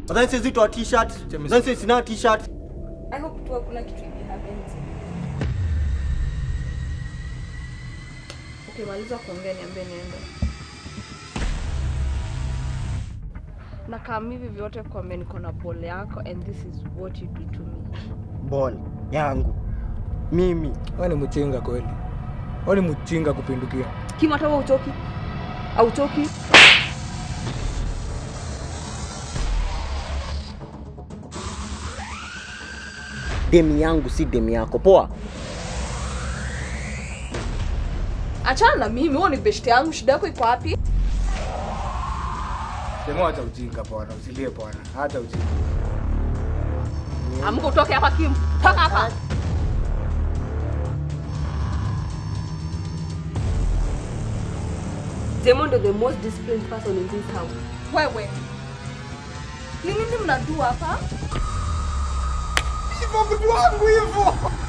Nadhani siwezi toa t-shirt. Nadhani siwezi sina t-shirt. I hope tu hakuna kitu hivi happens. Okay, maliza kuongea niambie niende. Na kama hivi vyote kuambia niko na ball yako and this is what you do to me. Ball yangu. Mimi. Wewe ni mchinga kweli. Wewe ni mchinga kupindukia. Kima hata wewe uchoki? Auchoki? Demi yangu si demi yako. Poa. Achana na mimi, wewe ni best yangu, shida yako iko wapi? Sema acha ujinga bwana, usilie bwana. Acha ujinga. Amka utoke hapa Kim. Toka hapa. Diamond is the most disciplined person in this house. Wewe. Ni nini mnadua hapa? Hivyo mtu wangu hivyo.